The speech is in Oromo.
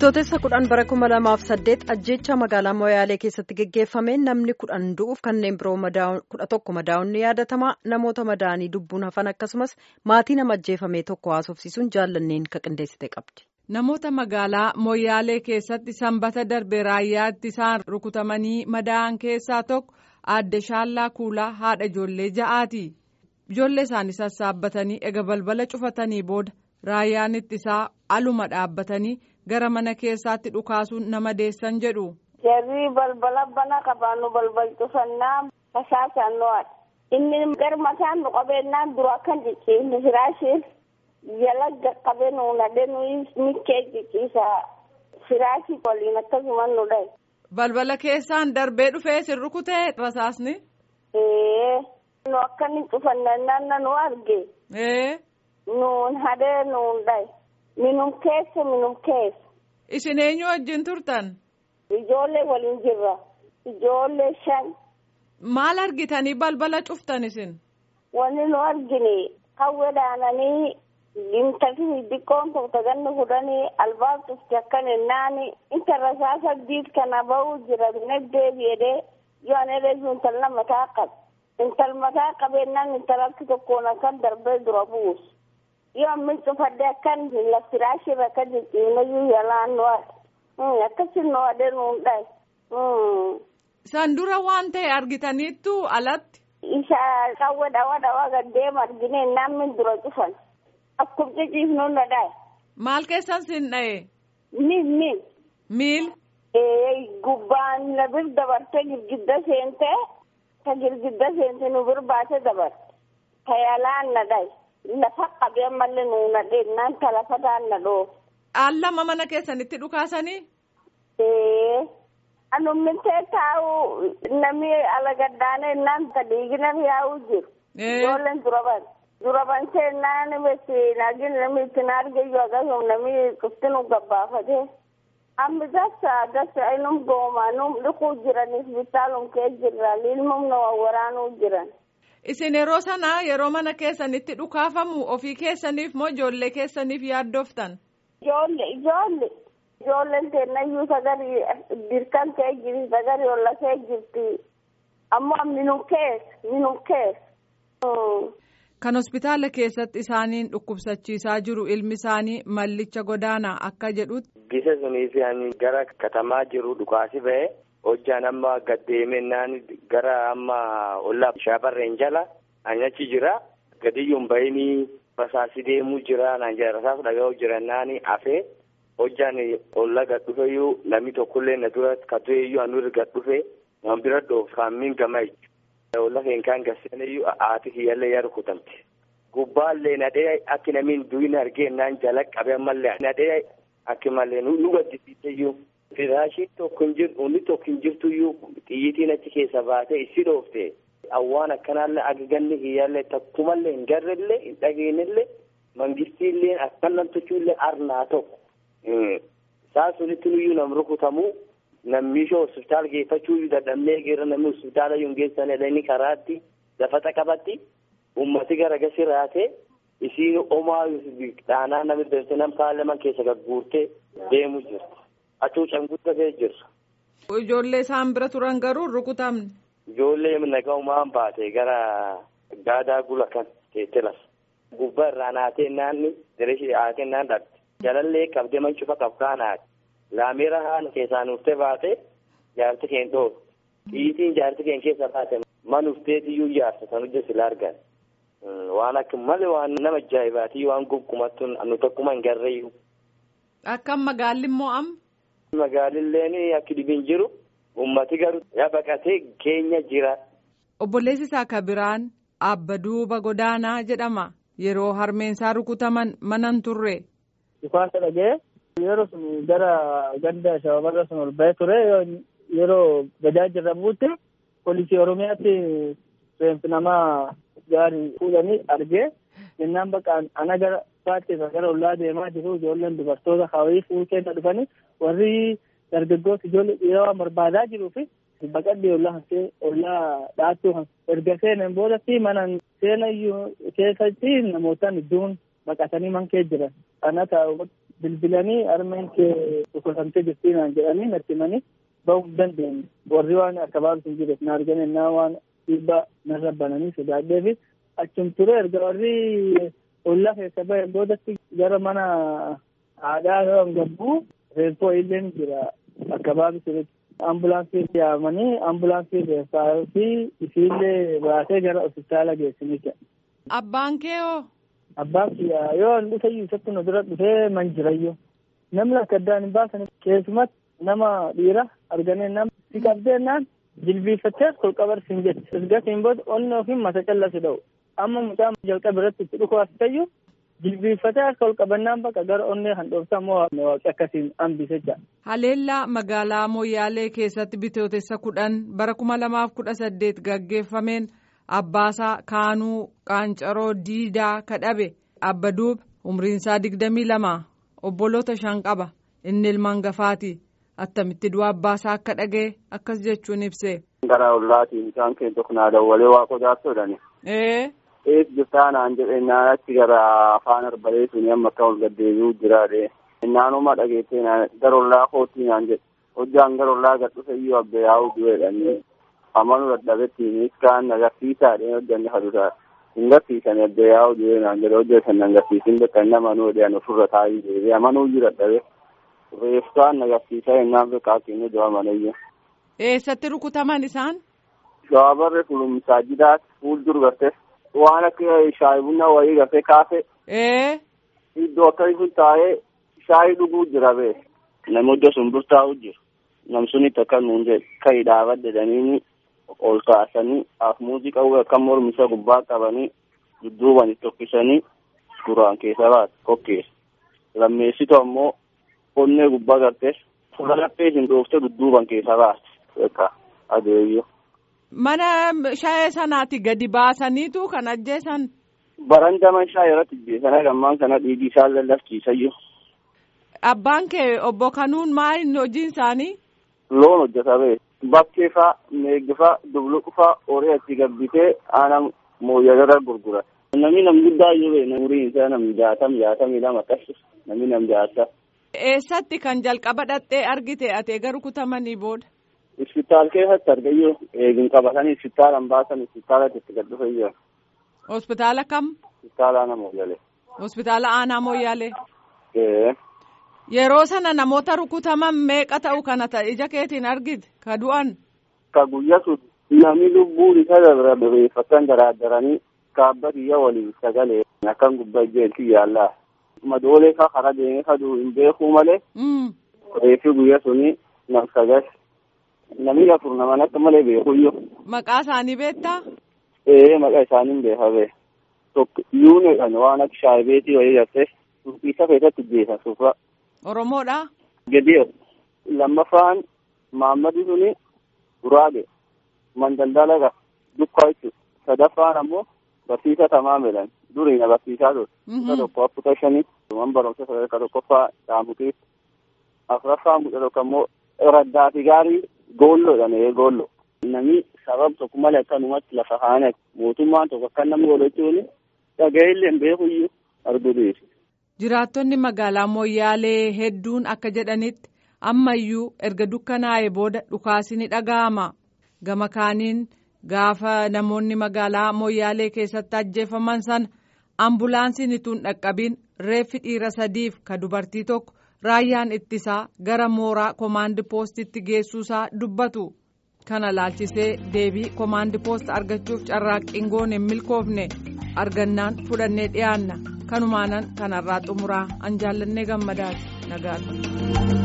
Bitootessa kudhan bara kuma lamaaf saddeet ajjeechaa magaalaa Moyaalee keessatti geggeeffameen namni kudhan du'uuf kanneen biroo kudha tokko madaa'uun ni yaadatama. Namoota madaa'anii lubbuun hafan akkasumas maatii nama ajjeefame tokko haasofsiisuun jaallanneen ka qindeessite qabdi. Namoota magaalaa Moyaalee keessatti sanbata darbe raayyaa ittisaan rukutamanii madaa'an keessaa tokko aadde Shaallaa Kuulaa haadha ijoollee ja'aati. Ijoollee isaanii sassaabbatanii ega balbala cufatanii booda raayyaan ittisaa aluma dhaabbatanii gara mana keessaatti dhukaasuun nama deessan jedhu. Jarri balbala bana qabaannu balbal cufannaa fasaasaan nu'aadha. Inni gar mataan nu qabeennaan dura akkan cicciifne firaashiin jala qaqqabee nu nadhe nuyi mikkee cicciisa firaashii waliin akkasuma nu dhahe. Balbala keessaan darbee dhufee sin rukutee rasaasni. Ee nu akkanni cufannaan nu arge. Ee. Nuun hadee nuun dhahe. Minum keessa minum keessa. Isin eenyu wajjin turtan? Ijoollee waliin jirra. Ijoollee shan. Maal argitanii balbala cuftan isin? Wanni nu argine kawwe dhaananii intalli xixiqqoon tokko ganni fudhanii albaab cufti akkan ennaani inta rasaasa diid kana ba'uu jira binag deebi'edee yoo an ereesu intala mataa qabe. Intal mataa qabeennaan intalatti tokkoon akkan darbee dura buusu. yoo ammin cufadde akkan lafiraashirra akka jijjiirnayyuu yalaan nu akkasi nu adee nuun dhahe. San dura waan ta'e argitaniittu alatti. Isa qawwe dhawa dhawa gaddeema argine namni dura cufan. Akkuma ciciifnu na dhahe. Maal keessan sin dhahe? Miil miil. Miil. Ee gubbaan na bir dabarte girgidda seente ta girgidda seente nu bir baate dabarte. Ta yalaan na dhahe. Lafa qabee mallee nuuna dheennaan ta lafa daanna dhoo. Allama mana keessanitti dhukaasanii? Ee. Anummintee taa'u namni ala gaddaanee naan ta dhiigina yaa'u jiru. Ijoolleen duraban. Duraban seennaan besi naagin namni itti naargeyyuu akkasuma namni kuftinu gabbaafatee. Amma dasa dasa inum gooma num dhiquu jiraniif bitaalum kee jirra ilmum na waraanuu jiran. Isin yeroo sana yeroo mana keessanitti dhukaafamu ofii keessaniif moo ijoollee keessaniif yaaddoftan? Ijoollee ijoollee ijoolleen teennayyuu sagarii dirkan kee jirti sagarii olla kee jirti ammoo minum keessa minum keessa. Kan hospitaala keessatti isaaniin dhukkubsachiisaa jiru ilmi isaanii mallicha godaanaa akka jedhutti. Gisa suniif gara katamaa jiru dhukaasi ba'e. hojjaan amma gaddeemennaan gara amma ollaa shaabarreen jala anyachi jira gadiyyuun bahini rasaasi deemuu jira naan jira rasaas dhaga'uu jirannaan afee hojjaan olla gad dhufeyyuu namni tokkollee na dura katueyyuu anu irra gad dhufe waan bira dhoof kaammin gama jechuudha olla keenkaan gasseeneyyuu haati kiyyallee yaa rukutamte gubbaallee nadhee akki namiin duwin argeennaan jala qabe ammallee nadhee akki mallee nu gaddisiiseyyuu. Firaashii tokko hin jiru, inni tokko hin jirtuyyuu xiyyitiin achi keessa baatee issi dhoofte. Awwaan akkanaallee agaganni kiyyaallee takkumallee hin garrellee hin dhageenyellee mangistiillee akkan namtochuullee arnaa tokko. Isaan sunitti nuyyuu nam rukutamuu nammiishoo hospitaala geeffachuu dadhabnee geera namni hospitaala yoo geessan jedhanii karaatti dafata qabatti ummati garagasii raatee isiin omaa dhaanaa namni dabse nam paarlaman keessa gagguurtee deemu jirti. Acuucan guddatee jirra. Ijoollee isaan bira turan garuu rukutamne. Ijoollee nagaumaan baate gara gaadaa gula kan teessee lafa. Gubbaa irraa naatee naanni dirishii haatee naan dhabde. Jalallee qabdee man cufa qabkaanaati. Laameera haala keessaa nuuftee baate jaarti keen dhoobe. Xiyyitiin jaarti keen keessa baate man ufteetiyyuu jaarsa kan hojjetu sila argan. Waan akka malee waan nama ajaa'ibaati waan gonkumattu nu tokkuma hin garreeyyu. Akkam magaalli immoo amma. Magaalilleen akka dhibiin jiru ummati garuu yaa baqatee keenya jira. Obboleessi isaa kabiraan abba duuba godaanaa jedhama yeroo harmeensaa rukutaman manan turre. Dhukaasa dhagee yeroo sun gara ganda shababarra sun ol ba'ee ture yeroo gadaa jirramuutti poolisii oromiyaatti reenfi namaa gaarii fuudhanii argee jennaan bakka ana gara baatteef gara ollaa deemaa jiru ijoolleen dubartoota hawayii fuutee dhufanii warri dargaggoota ijoollee dhiiraa waan barbaadaa jiruu fi baqadhee ollaa hansee ollaa dhaattuu erga seenan boodatti mana seena keessatti namootaan iddoon baqatanii man kee jiran kana taa'u bilbilanii harmeen kee dhukkubsamtee jirtii naan jedhanii natti himanii bahuu hin dandeenye warri waan akka baatu hin jirre na argan ennaa waan dhiibbaa narra bananii sodaadhee fi achum ture erga warri ollaa keessa bahe boodatti gara mana haadhaa yoo gabbuu reeffoo illee jira akka baatu ture ambulaansii yaamanii ambulaansii reeffaa fi isiillee baasee gara hospitaala geessinicha. Abbaan kee hoo? Abbaan kiyyaa yoo hin dhufe isatti nu dura dhufee man jirayyo. Namni akka addaan hin baasan keessumatti nama dhiira arganee nama si qabdeennaan jilbiifattee kolqabarsiin jetti. Isgatiin booda onni ofiin mata callasi dha'u. Amma mucaan jalqaba irratti itti dhufu as ta'eyyuu jilbiiffatee akka kolqabannaan bakka gara onnee handhooftaa immoo waaqi akkasiin hambise jecha. Haleellaa magaalaa Moyyaalee keessatti bitootessa kudhan bara kuma lamaaf kudha saddeet gaggeeffameen abbaasaa Kaanuu Qaancaroo Diidaa kadhabe Abbaduub umriinsaa digdamii lama obboloota shan qaba inni ilmaan gafaati attamitti du'a abbaasaa akka dhagee akkas jechuun ibse. Gara ollaatiin isaan keessa kunaa dawwalee waa qodaattoodhani. Ee. Ees jirtaa naan jedhe naan achi gara afaan arbalee suni amma akka ol gaddeebi'uu jiraadhe. Naanuma dhageettee gara ollaa kootii naan jedhe. Hojjaan gara ollaa gad dhufe iyyuu abbe yaa'uu du'eedhani. Amanuu dadhabettiin iskaan agarsiisaadhe hojjanne haduudha. Hin garsiisan abbe yaa'uu du'e naan jedhe hojjetan agarsiisin bakka inni amanuu jedhan ofirra taa'ii deebi'e amanuu iyyuu dadhabe. Reeftaan agarsiisaa ennaan beekaa keenya du'a manayya. Eessatti rukutaman isaan? Shaabarre fulumsaa jidaat fuuldur garte waan akka shaayi bunna wayii garte kaase. Ee. Iddoo akkasii sun taa'ee shaayii dhuguu jira bee. Namni iddoo sun burtaa'u jiru. Namsunitti akka nuun jedhe ka'i dhaabadde ol kaasanii af muuziqaa akka mormisa gubbaa qabanii dudduuban tokkisanii duraan keessa baate kokkeessa. Lammeessitu ammoo onnee gubbaa garte fuula laphee hin dhoofte dudduuban keessa baate. Beekaa adeemyo. Mana shaayee sanaati gadi baasaniitu kan ajjeesan. Barandaman shaayee irratti ajjeesan gammaan kana dhiigii isaan lallafsiisayyo. Abbaan kee obbo Kanuun maal hojiin isaanii? Loon hojjeta bee. Bakkee faa, meeggi faa, dubluqu faa horii achi gabbitee aanaa mooyyadarra gurgura. Namni nam guddaa yoo bee umuriin isaa nam jaatam jaatamii lama akkas namni nam jaata. Eessatti kan jalqaba dhattee argite ate garuu kutamanii booda? Hospitaal keessatti argayyoo eegin qabatanii hospitaalan baasan hospitaalatti itti gad dhufe jira. Hospitaala kam? Hospitaala aanaa mooyyalee. Hospitaala aanaa mooyyaalee. Ee. Yeroo sana namoota rukutaman meeqa ta'u kana ta'e ija keetiin argite ka du'an. Ka guyyaa sun namni lubbuun isa dabra bebeeffatan garagaranii kaabba biyya waliin sagalee akkan gubbaa jeelti yaallaa. Madoolee ka kara deemee ka du'u hin beekuu malee. Reefi guyyaa suni nam sagal. Namni afur naman akka malee beekuyyoo. Maqaa isaanii beektaa? Ee maqaa isaanii hin beekame. Tokko yuuneedhaan waan akka shaayibeetii wayii gartee isa keessatti jeesa suufaa. Oromoodha. Gadiyo lammaffaan Maammadi suni Duraage Mandaldalaga Dukkaa jechuudha. Sadaffaan ammoo barsiisa tamaamelan duriina barsiisaa ture. Isa tokko afurta shanii man barumsa sadarkaa tokkoffaa Daamutii. Afuraffaan mucaa tokko ammoo raddaati gaarii goolloodhaan ee goolloo. Namni sababa tokko malee akkanumatti lafa haane mootummaan tokko akka namni godhachuun dhaga'ellee hin beekuyyuu arguu dhiyeessu. Jiraattonni magaalaa Moyyaalee hedduun akka jedhanitti ammayyuu erga dukkanaa'ee booda dhukaasi ni dhaga'ama. Gama kaaniin gaafa namoonni magaalaa Moyyaalee keessatti ajjeefaman sana ambulaansiin ituun dhaqqabiin reeffi dhiira sadiif ka dubartii tokko raayyaan ittisaa gara mooraa koomaandi poostitti geessuusaa dubbatu. Kana laalchisee deebii koomaandi poost argachuuf carraaqqiin goone hin milkoofne argannaan fudhannee dhiyaanna. kanumaanan kanarraa xumuraa an jaallannee gammadaati nagaatu.